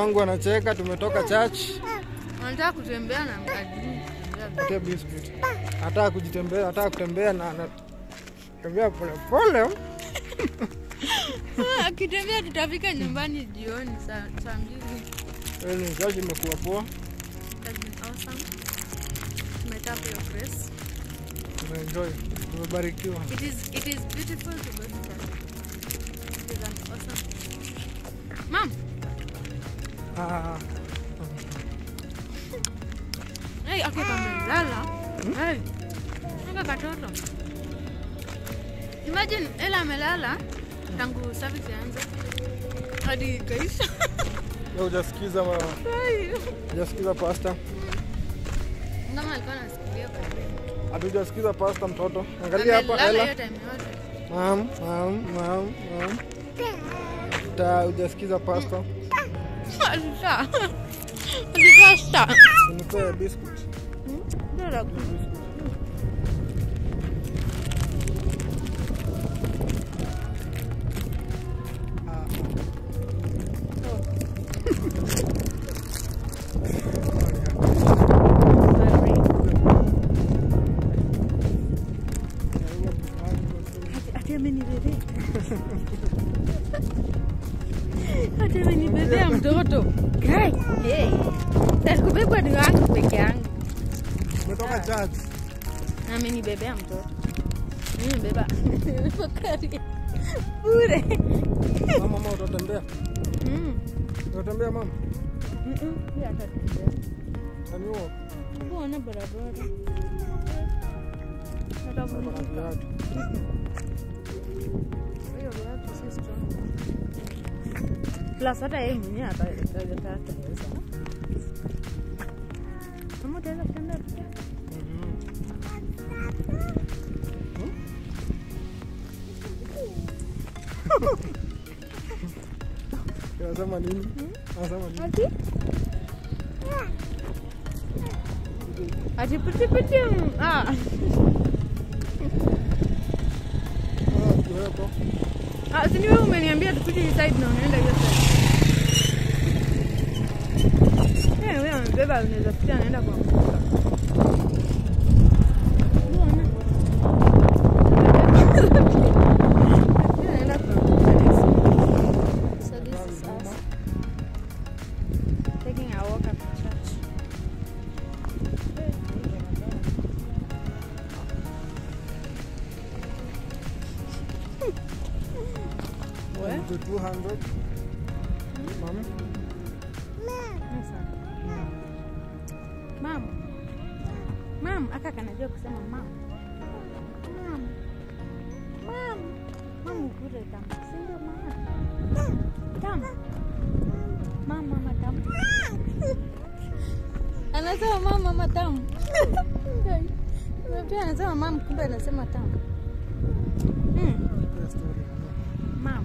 wangu anacheka, tumetoka church. Anataka kutembea na mkajini. Patia biscuit. Hataka kujitembea, hataka kutembea na anatembea polepole. Akitembea tutafika nyumbani jioni saa saa mbili. Yaani church imekuwa poa. That's been awesome. Tumetap your grace. Tumeenjoy. Tumebarikiwa. It is it is beautiful to go to church. It is an awesome. Mom, Ah, hey, ako kamelala. Hey, aka katoto. Imagine Ella amelala tangu service ianze hadi ikaisha. leo hujasikiza ma- Hey. hujasikiza pasta. Kama alikuwa anasikilia kwa nini? Hatujasikiza pasta mtoto. Angalia hapa Amelala Ella. hiyo time yote. Mam, mam, mam, mam. Ta hujasikiza pasta. Alisa. Alipasta. Unipe biscuit. Ndio Ah. Ati amenibebea. Ati amenibebea mtoto. Kai. Hey. Sikubebwa ni wangu peke yangu. Umetoka church. Amenibebea mtoto. Mimi mbeba. Nimefakari. Bure. Mama, mama utatembea. Mm. Utatembea mama. Mm. Pia atatembea. Nani huo? Kuona barabara. Kuna Atavuka. viatu. Hiyo viatu si strong. Plus hata yeye mwenyewe ata- ata- ataweza. Kama utaweza kutembea peke yako. Mhm. Anasema nini? Anasema nini? Ati? Ati piti piti. mm, Ah. Ah, kiwepo. Ah, si ni wewe umeniambia tupite hii side na unaenda hiyo side. Eh, wewe amebeba unaweza pita anaenda kwa mfuka. Mbona? Anaenda kwa mfuka. So this is us taking a walk after church. What? The 200. Mama. Mam. Mam, aka kanajua kusema mam. Mam. Mam. Mam ukule tamu. Si ndio mama? Tamu. Mam, mama tamu. Anasema mam, mama tamu. Pia anasema mam, kumbe anasema tamu. Hmm. Nipe story. Mam.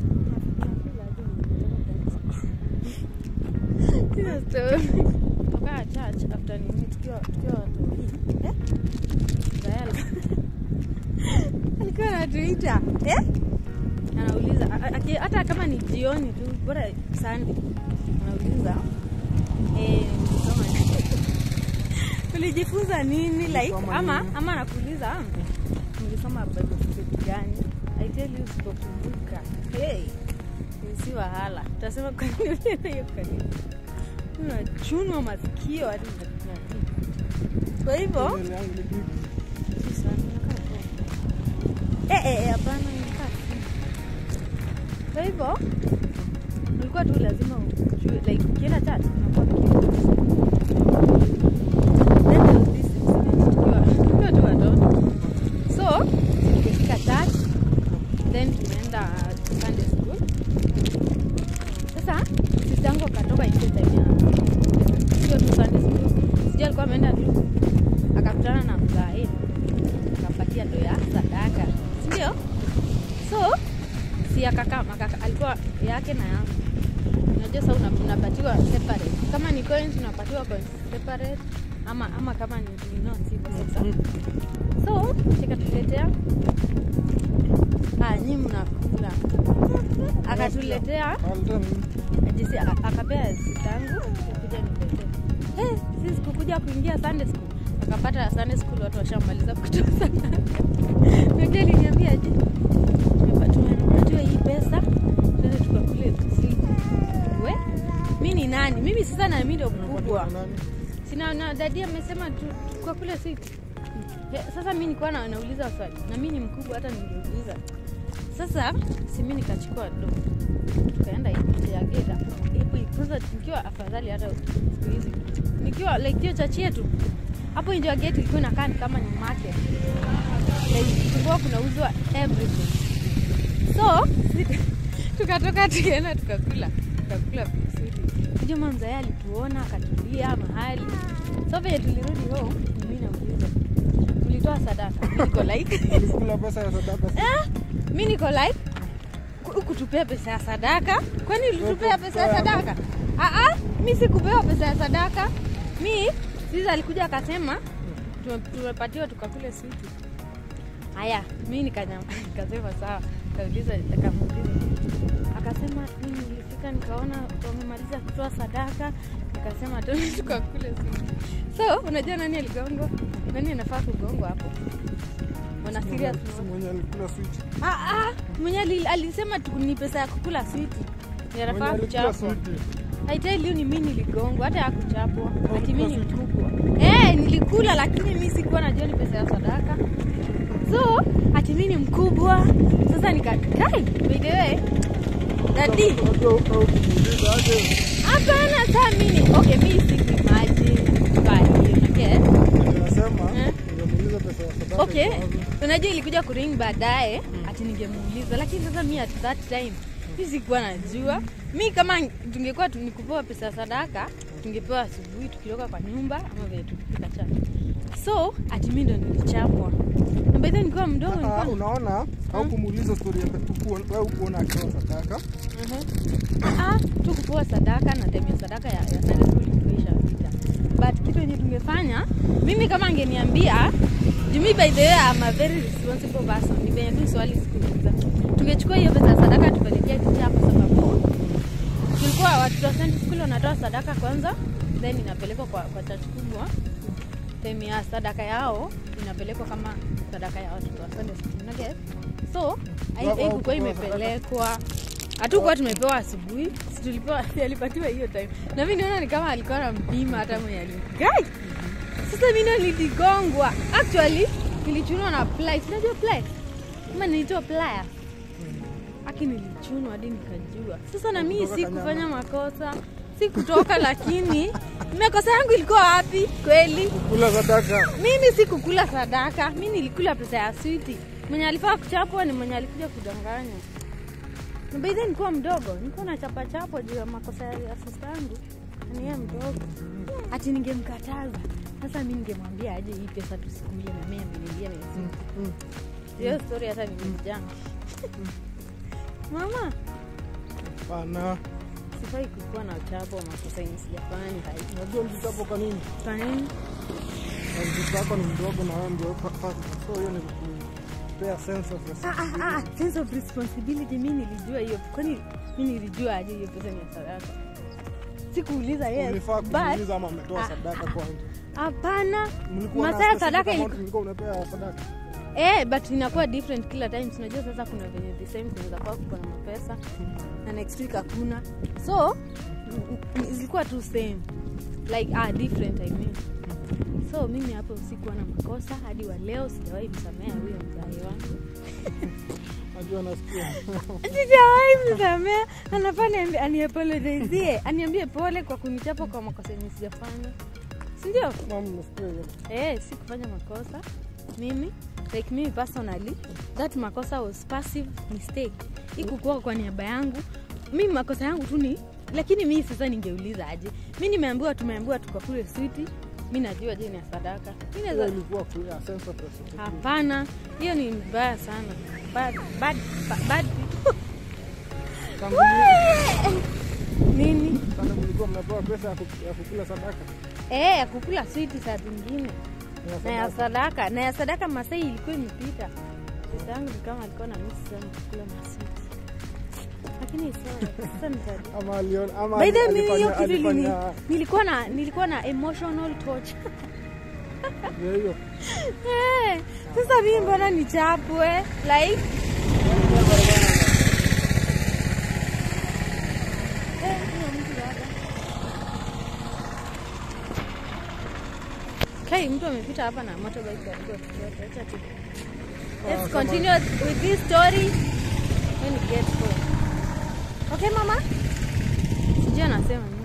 Sina story. Toka church after nini tukiwa tukiwa watu eh? Gael. Alikuwa anatuita eh? Anauliza a- a- aki- hata kama ni jioni tu bora Sunday. Anauliza eh nilisoma nini? Ulijifunza nini like Ulisoma ama nini? ama anakuuliza nilisoma Bible study gani? I tell you usipokumbuka. Hey. Si wahala. Utasema kwa nini ulienda hiyo kanisa? Unachunwa masikio hadi unafanya nini? Kwa hivyo Mbele yangu ni bibi. si sana, inakaa poa. Eh, eh, eh, hapana, inakaa chini. Kwa hivyo ulikuwa tu lazima ujue like ukienda church unakuwa curious. Then there was this incident tukiwa tukiwa tu watoto. So tukifika church then tumeenda Sunday school. Sasa sistangu akatoka ile time ya sio tu Sunday school. Sijui alikuwa ameenda tu akakutana na mzae akampatia ndo ya sadaka, si ndio? So si akakama akaka, alikuwa yake na yangu. Unajua sasa una- unapatiwa separate. Kama ni coins unapatiwa coins separate ama ama kama ni, ni notes hivyo sasa. So chikatuletea ah, nyi mnakula akatuletea Alden, jinsi aka- akapea sitangu kuja niletee hey, sisi kukuja kuingia Sunday school akapata Sunday school watu washamaliza kutoa sadaka najua aliniambia je tunajua hii pesa tuende tukakule sisi we mi ni nani mimi sasa na mimi ndio mkubwa unapatiwa nani? sina na dadi amesema tu tukakule sisi Eh, sasa mi nikuwa na, nauliza swali na mi ni mkubwa hata ningeuliza sasa si mi nikachukua do tukaenda nje ya gate hapo. Hapo kwanza nikiwa afadhali hata siku hizi nikiwa like hiyo chachi yetu hapo nje ya gate ilikuwa inakaa ni kama ni market like kulikuwa kunauzwa everything so tukatoka tukaenda tukakula tukakula vizuri juma mzae alituona akatulia mahali so venye tulirudi home mi nauliza tulitoa sadaka Mi niko like Ulikula pesa ya sadaka si- Eh, mi niko like ku- kutupea pesa ya sadaka kwani ulitupea pesa ya sadaka Aa, mi sikupewa pesa ya sadaka mi sisi alikuja akasema tume- tumepatiwa tukakule switi haya mi nikanyama nikasema sawa kauliza akamuuliza akasema mi nilifika nikaona wamemaliza kutoa sadaka nikasema tuende tukakule switi so unajua nani aligongwa nani anafaa kugongwa hapo wana serious Si mwenye alikula switi. Ah, ah, mwenye ali- alisema tu ni pesa ya kukula switi Mwenye yanafaa alikula kuchapwa switi. haiteli ni mi niligongwa hata ya kuchapwa ati mi ni Ulikula switi? mkubwa eh nilikula lakini mi sikuwa najua ni pesa ya sadaka so ati mi ni mkubwa sasa nikakai by the way dadi Unajua au kumuuliza aje, hapana saa mini okay mi sikuimagine bali unaget anasema, Eh? ungemuuliza pesa ya sadaka okay iko wapi? unajua ilikuja kuring baadaye ati ningemuuliza lakini sasa mi at that time mi sikuwa najua mi kama tungekuwa tu- nikupewa pesa ya sadaka tungepewa asubuhi tukitoka kwa nyumba ama vile tukipika chai so ati mi ndo nilichapwa na baidha nikiwa mdogo Ah, nilikuwa unaona au kumuuliza stori ya huku- wewe ukuona akiwa sadaka Ah, tu kupewa sadaka na time ya sadaka ya, ya Sunday school ilikuwa ishapita. But kitu yenye tungefanya, mimi kama angeniambia, jumi by the way I'm a very responsible person. Ni venye tu swali sikuuliza. Tungechukua hiyo pesa ya sadaka tupelekea teacher kwa sababu tulikuwa watoto wa Sunday school wanatoa sadaka kwanza, then inapelekwa kwa, kwa church kubwa. Time ya sadaka yao inapelekwa kama sadaka ya watoto wa Sunday school. Unaget? So, hai- Wao- wao haikuwa kupewa sadaka. imepelekwa hatukuwa tumepewa asubuhi si tulipewa alipatiwa hiyo time na mi naona ni kama alikuwa na mpima hata mwenye aligai sasa mi ndo niligongwa actually nilichunwa na pliers unajua pliers kama nilitoa pliers aki nilichunwa hadi nikajua sasa na mii Kutoka si Kanyama. kufanya makosa si kutoka lakini makosa yangu ilikuwa wapi kweli kula sadaka mimi si kukula sadaka mi nilikula pesa ya switi mwenye alifaa kuchapwa ni mwenye alikuja kudanganya Na by then nilikuwa mdogo nilikuwa na chapa chapo juu ya makosa ya sista yangu ni yeye mdogo ati ningemkataza sasa mi ningemwambia aje hii pesa tusikule na mimi ameniambia ni switi Mm. hiyo story hata nimejanga mama Hapana. sifai kukuwa na chapo makosa yenye sijafanya hai Unajua mtoto kwa nini? kwa nini Na mtoto wako ni mdogo na wewe ndio fa- fa- so hiyo ni kupea sense of Ah, responsibility. ah, ah, sense of responsibility mi nilijua hiyo kwani mi nilijua aje hiyo pesa ni ya sadaka sikuuliza yes Ulifaa but kumuuliza ama ametoa Ah, sadaka ah, kwanza. hapana Mlikuwa na masaa ya specific sadaka amount iliku- mlikuwa unapea sadaka. eh, but inakuwa different kila time unajua sasa kuna venye the same kunaweza kuwa kuko na mapesa na next week hakuna so mm, mm, zilikuwa tu same like ah, different I mean. so mimi hapo sikuwa na makosa hadi wa leo sijawahi msamea huyo mzae wangu Najua nasikia. sijawahi msamea anafaa niambi- aniapologizie aniambie pole kwa kunichapa kwa makosa yenye sijafanya sindio Mama nasikia hiyo. eh, si kufanya makosa mimi like mimi personally that makosa was passive mistake ikukuwa kwa niaba yangu mimi makosa yangu tu ni lakini mii sasa ningeuliza aje mi nimeambiwa tumeambiwa tukakule switi mi najua je ni ya sadaka mi Hiyo naweza ilikuwa clear sense of responsibility. hapana hiyo ni mbaya sana bad, bad, bad, bad people. Tangu nini sana mlikuwa mnapewa pesa ya ku- ya kukula sadaka. Eh, ya kukula switi saa zingine Ya na ya sadaka. sadaka na ya sadaka masai ilikuwa imepita dada yangu ni kama alikuwa na miss sana kula maswiti lakini sawa, sasa nita- ama aliona ama By the way, mimi hiyo alifanya kitu ilini- alifanya nilikuwa na nilikuwa na emotional torture ndio hiyo Eh, sasa mimi mbona nichapwe like Eh, huyo mtu hapa. Kai, mtu amepita hapa na motorbike karibu atufuate. Acha tu. Let's kama- continue with this story when we get home. Okay, mama? Sijui anasema nini.